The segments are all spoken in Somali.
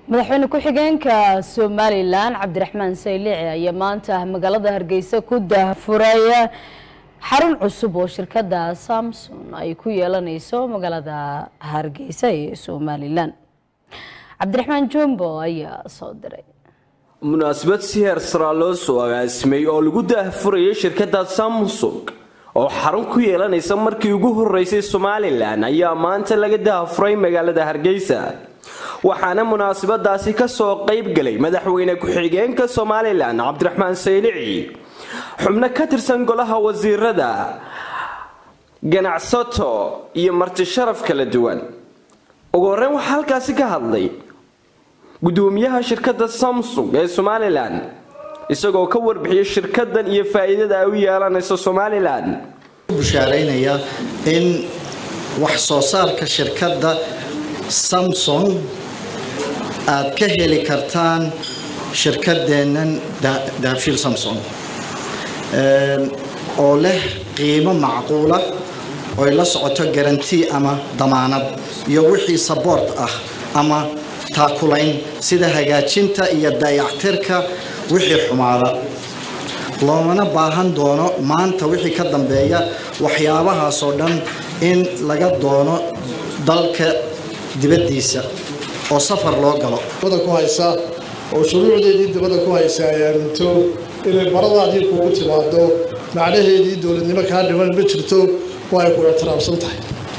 madaxweyne ku-xigeenka somalilan cabdiraxmaan saylici ayaa maanta magaalada hargeysa ku daahfuray xarun cusub oo shirkada samson ay ku yeelaneyso magaalada hargeysa ee somalilan cabdiraxmaan jombo ayaa soo diray munaasabad si heer saraa loo soo agaasimay oo lagu daahfurayay shirkadda samsung oo xarun ku yeelanaysa markii ugu horeysay somalilan ayaa maanta laga daahfuray magaalada hargeysa waxaana munaasabadaasi kasoo qayb galay madaxweyne ku-xigeenka somalilan cabdiraxmaan saylici xubno ka tirsan golaha wasiirada ganacsato iyo marti sharaf kala duwan ugu horeyn waxaa halkaasi ka hadlay gudoomiyaha shirkadda samsung ee somalilan isagoo ka warbixiyay shirkadan iyo faa-iidada ay u yeelanayso somalilan bushaaraynaya in wax soo saarka shirkadda samsung aad ka heli kartaan shirkadeennan dahabshiil samsung oo leh qiimo macquula oy la socoto garantii ama damaanad iyo wixii saboort ah ama taakulayn sida hagaajinta iyo dayactirka wixii xumaada loomana baahan doono maanta wixii ka dambeeya waxyaabahaasoo dhan in laga doono dalka dibaddiisa oo safar loo galo dibada ku haysa oo shuruucdeedii dibadda ku haysa ay aaminto inay baradaadii kuugu timaado macnaheedii dowladnimo kaa dhiman ma jirto waa ay ku ictiraafsan tahay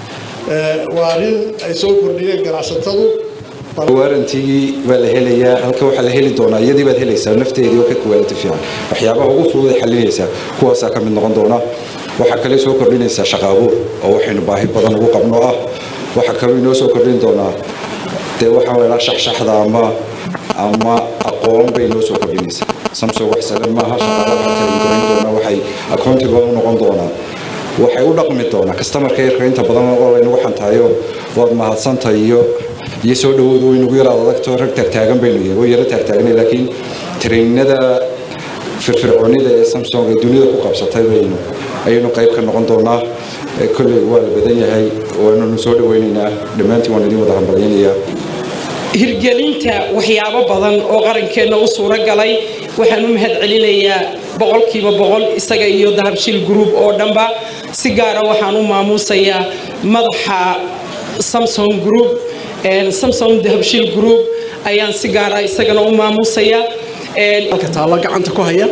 waa arrin ay soo kordhiyeen ganacsatadu waarantigii baa la helayaa halka waxaa la heli doonaa iyadii baad helaysaa nafteedii oo ka kuwaaliti fiican waxyaabaha ugu fudud ay xalinaysaa kuwaasaa ka mid noqon doona waxaa kale soo kordhinaysaa shaqaabuur oo waxaynu baahi badan ugu qabno ah waxaa kaloo inoo soo kordhin doonaa dee waxaa la shaxshaxda ama ama aqoon bay inoo soo kordhinaysaa samsung wax sagan maaha shaqaalaha talingaran doona waxay accountable u noqon doonaa waxay u dhaqmi doonaa customerka yarka inta badan oo laynagu xantaayo waad mahadsantahay iyo iyo soo dhawoodu waynagu yaraad adagto rag taagtaagan baynu yahay way yaro taagtaaganay laakiin trainada firfircoonida ee samsung ee dunida ku qabsatay baynu ayaynu qayb ka noqon doonaa kolley waa la badan yahay waananu soo dhawaynaynaa dhammaantiin waan idin wada hambalyanayaa hirgelinta waxyaabo badan oo qarankeenna u suuro galay waxaan u mahad celinayaa boqolkiiba boqol isaga iyo dahabshiil group oo dhanba si gaara waxaan u maamuusayaa madaxa samson group samson dahabshiil group ayaan si gaara isagana u maamuusayaa halka taallo gacanta ku haya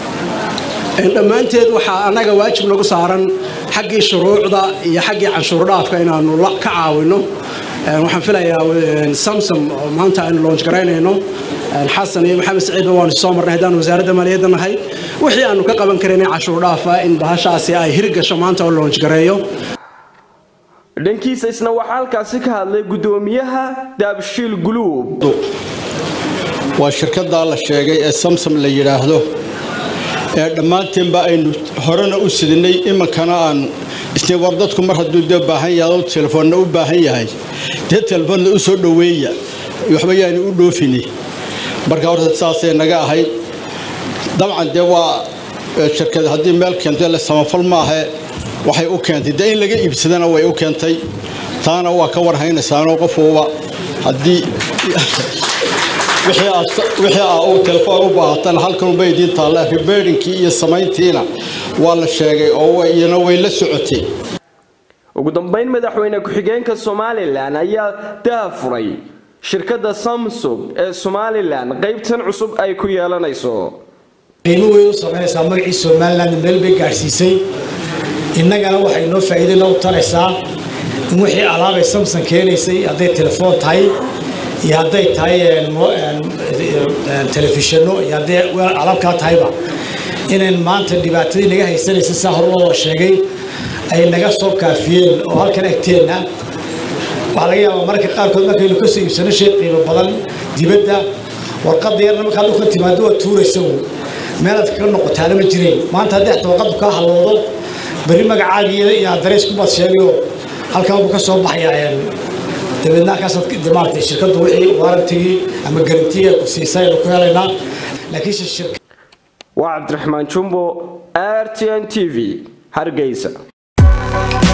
dhammaanteed waxaa annaga waajib nagu saaran xaggii shuruucda iyo xaggii canshuur dhaafka inaanu ka caawino waxaan filayaa samsom oo maanta aynu loonj garaynayno xasan iyo maxamed saciidba waanu soo marnay haddaan wasaaradda maaliyadda nahay wixii aanu ka qaban karin cashuur dhaafa in bahashaasi ay hirgasho maanta oo loonj gareeyo dhankiisa isna waxaa halkaasi ka hadlay gudoomiyaha daabshiil guluub waa shirkaddaa la sheegay ee samsom la yidhaahdo ee dhammaanteenba aynu horena u sidinay iminkana aan isni war dadku mar hadduu dee baahan yahay oo telefoonna u baahan yahay dee telefoonna u soo dhoweeya waxba yaani u dhoofini marka horta saasay naga ahayd dabcan dee waa shirkad haddii meel keentay le samafal maahe waxay u keentay dee in laga iibsadana way u keentay taana waa ka warhaynaysaanoo qofuuba haddii wixii aa uu telefoon u baahatan halkanunba idiin taalla ribeerinkii iyo samayntiina waa la sheegay oo iyana way la socotay ugu dambeyn madaxweyne ku-xigeenka somalilan ayaa daafuray shirkadda samsung ee somalilan qaybtan cusub ay ku yeelanayso qiimo weyn u samaynaysaa magacii somalilan meel bay gaadhsiisay innagana waxay noo faa'iido noo taraysaa in wixii alaabay samson keenaysay hadday telefoon tahay iyo hadday tahay telefishinno iyo hadday alaabkaa tahayba inayn maanta dhibaatadii naga haysanaysa saa hor loo sheegay ay naga soo kaafiyeen oo halkan agteenna waxaa laga yaabaa mararka qaarkood markaynu kasoo iibsano shay qiimo badan dibadda warqadda yarna markaa dhulka timaado waa tuuraysa meelaad kaga noqotaana ma jireen maanta haddii xataa warqaddu kaa halowdo berri magacaagiiyo iyo adreys kubaad sheegayo halkan buu ka soo baxayaa dabeedna halkaasaad maaragtay shirkaddu wixii waarantigii ama garantiga ku siisay aynu ku helaynaa laakiinse shirka waa cabdiraxmaan jumbo r t n t v hargeysa